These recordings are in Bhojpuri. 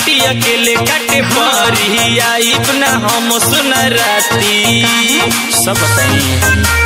नाइटी अकेले काटे परी आइब ना हम सुन राती सब बताइए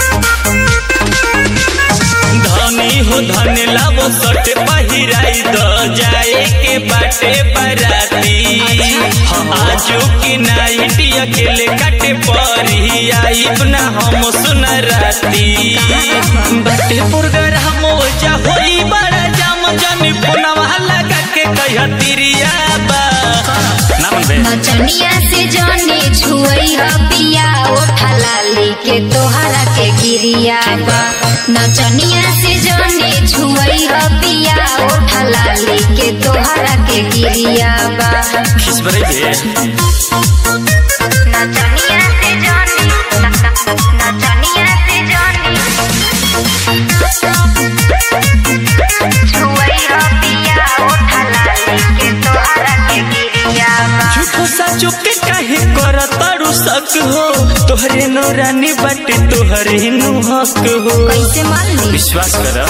धनी हो धन लाबो सट पहिराई द जाए के बाटे बराती आजू की नाइटी अकेले काटे परी आइब ना हम सुन राती बाटे पुरगर हम जा होई बड़ा जाम जानी फोनवा लगा के कह तिरिया बा ना मन बे नचनिया से जाने छुई ह पिया ओठा लाली के तोहरा के गिरिया बा नचनिया से जाने छुई ह पिया ओठा लाली के तोहरा के गिरिया बा खिस बरे बे नचनिया से जाने नचनिया से जाने छुई ह पिया ओठा लाली के तोहरा के गिरिया बा झूठो साचो के काहे कर तारू शक हो तोहरे नौरानी बाटे तोहरे नु हक हो कैसे मान ली विश्वास कर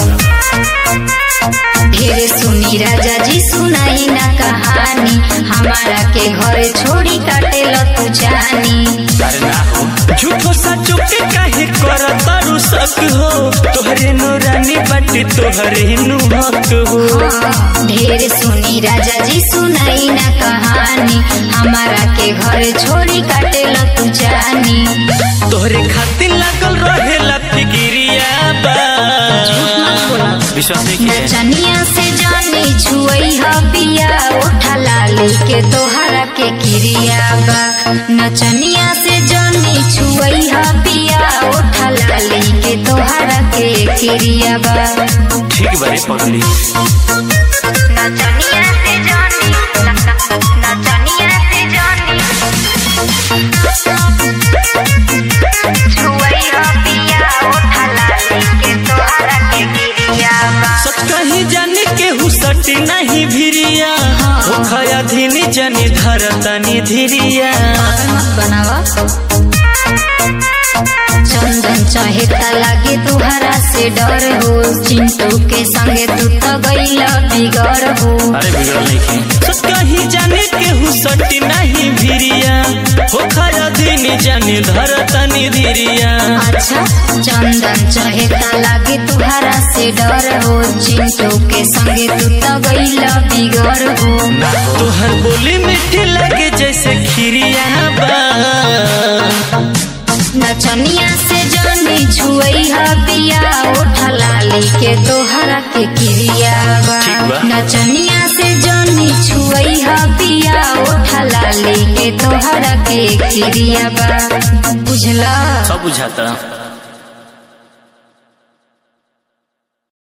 ढेरे सुनी राजा जी सुनाई ना कहानी हमारा के घरे छोड़ी काटे लो तू जानी अरे ना हो झूठो साचो के काहे कर तारू शक हो तोहरे नौरानी बाटे तोहरे नु हक हो हाँ, ढेरे सुनी राजा जी सुनाई ना कहानी हमारा के घरे छोड़ी काटे लो तू जानी तोहरे खातिर लागल रहेला फिकिरिया बा विश्वास नहीं किए नचनिया से जानी छुई ह पिया उठा लाली के तोहरा के किरिया बा नचनिया से जानी छुई ह पिया उठा लाली के तोहरा के किरिया बा ठीक बारे पगली नचनिया से जानी नचनिया से जानी छुई ह पिया उठा लाली के तोहरा के किरिया बा सच कहीं जाने के हुसटी नहीं भिरिया हो खया धीनी जनी धरतनी धीरिया मत बनावा चंदन चाहेता लागे तुहरा से डर हो चिंटू के संगे तू तो गईला बिगड़ हो अरे बिगड़ल नहीं की सच कहीं जाने के हुसटी नहीं भिरिया हो खया धीनी जनी धरतनी धीरिया अच्छा चंदन चाहेता लागे तुहरा से डर हो चिंटू के संगे तू तो गईला बिगड़ हो तोहर बोली मीठी लगे जैसे खीरिया बा नचनिया से जानी छुई ह पिया उठा लाली के तोहरा के किरिया बा ठीक बा। नचनिया से जानी छुई ह पिया उठा लाली के तोहरा के किरिया बा बुझला सब बुझाता